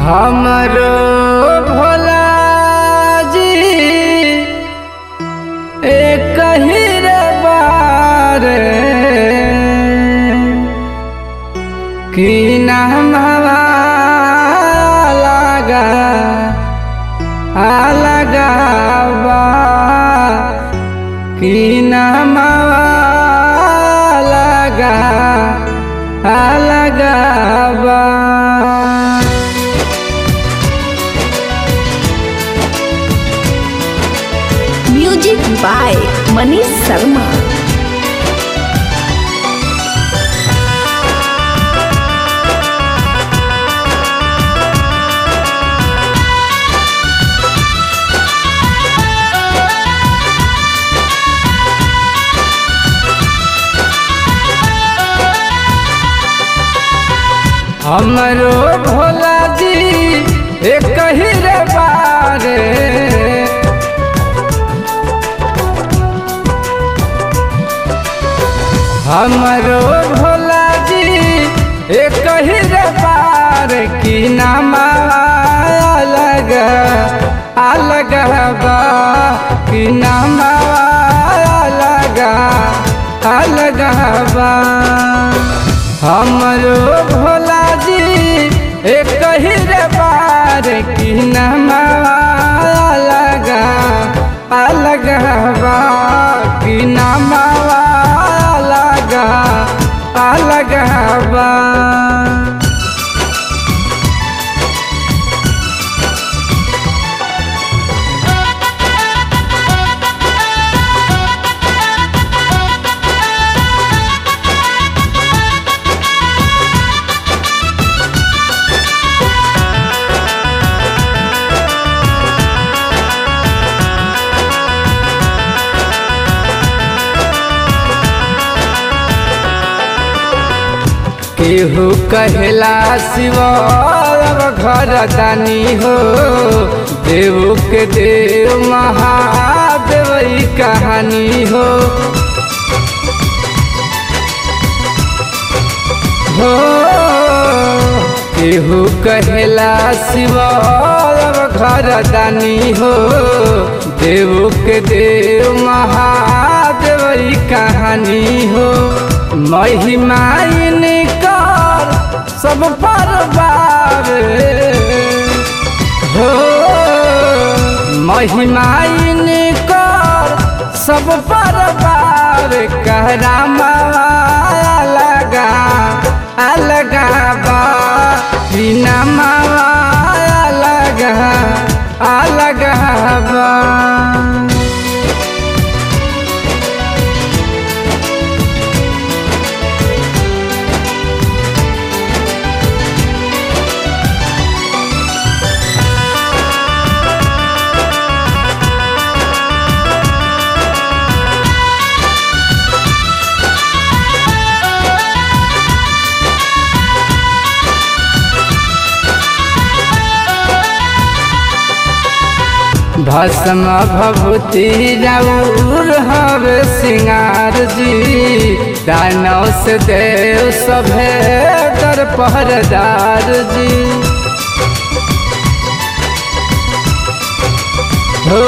हमरो भोला जी एक ही रे बार की नाम लगा लगावा की नाम लगा लगावा म्यूजिक बाय मनीष शर्मा हमरो भोला जी एक ही रे बारे हमरो भोला जी एक ही रे बार की नाम अलग अलग बा की नाम अलग अलग बा हमरो भोला जी एक ही रे बार की नाम अलग अलग बा की नाम अलग अलग बा केहू कहला शिव घर दानी हो देव के देव महादेव ई कहानी हो हो केहू कहला शिव घर दानी हो देव के देव महादेव ई कहानी हो महिमा कर सब पर बारे हो महिमा कर सब पर बार कहरा लगा अलगा बा बिना अलगा अलगा बा भस्म भभूति राउर हवे सिंगार जी दानव से देव सभे दर पहरदार जी हो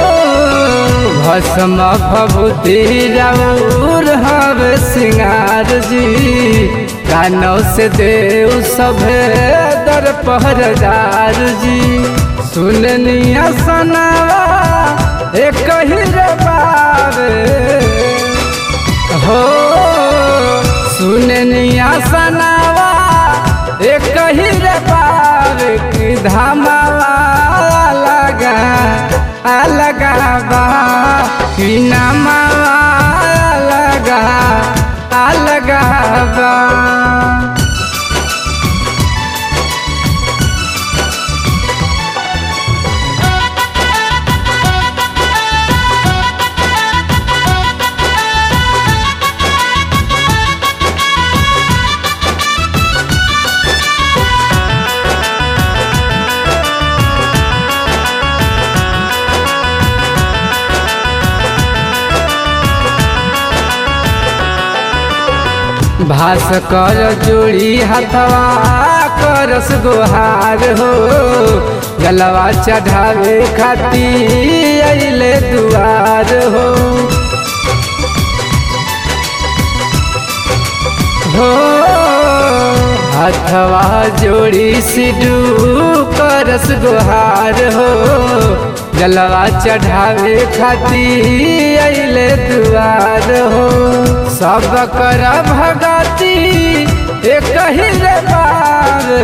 भस्म भभूति राउर हवे सिंगार जी दानव से देव सभे दर पहरदार जी सुननिया सनावा एक ही रे बारे हो सुननिया सनावा एक ही रे बारे की धामावा लगा अलगा बा की नामावा लगा अलगा बा भास्कर जोड़ी हथवा करस गोहार हो जलवा चढ़ावे खाती अइले दुआर हो हो हथवा जोड़ी सिडू करस गोहार हो जलवा चढ़ावे खाती अइले दुआर हो सब कर भगती एक ही रे बार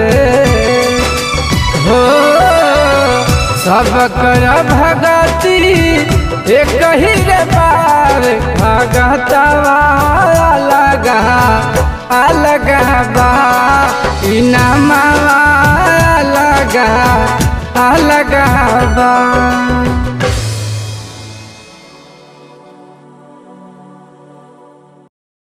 हो सब कर भगती एक ही रे बार भगतवा लगा अलगा बा इनामा लगा अलगा बा